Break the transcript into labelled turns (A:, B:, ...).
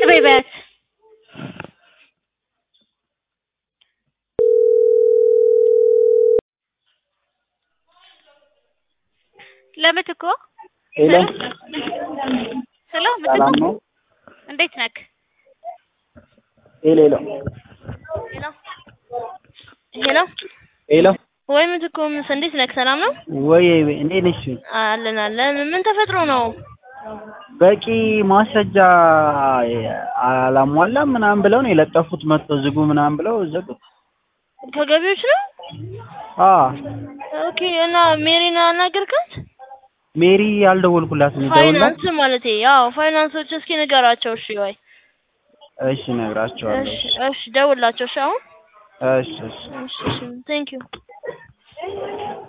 A: በይ በያት። ለምትኮ
B: ሄሎ
A: ሄሎ
B: ሰላም
A: ምትኮ
B: ነው?
A: እንዴት ነክ?
B: ሄሎ ሄሎ
A: ሄሎ ሄሎ
B: ሄሎ
A: ወይ ምትኮ ምስ እንዴት ነክ? ሰላም ነው?
B: ወይ እንዴት ነሽ?
A: አለን አለን። ምን ተፈጥሮ ነው?
B: በቂ ማስረጃ አላሟላም ምናምን ብለው ነው የለጠፉት። መጥቶ ዝጉ ምናምን ብለው ዘጉት።
A: ከገቢዎች ነው?
B: አ
A: ኦኬ። እና ሜሪን አናገርካት?
B: ሜሪ ያልደወልኩላትም ይደውላል።
A: ፋይናንስ ማለቴ ያው ፋይናንሶች እስኪ ንገራቸው። እሺ ወይ
B: እሺ እነግራቸዋለሁ።
A: እሺ እሺ ደውላቸው። እሺ አሁን
B: እሺ እሺ
A: እሺ እሺ ቴንክ ዩ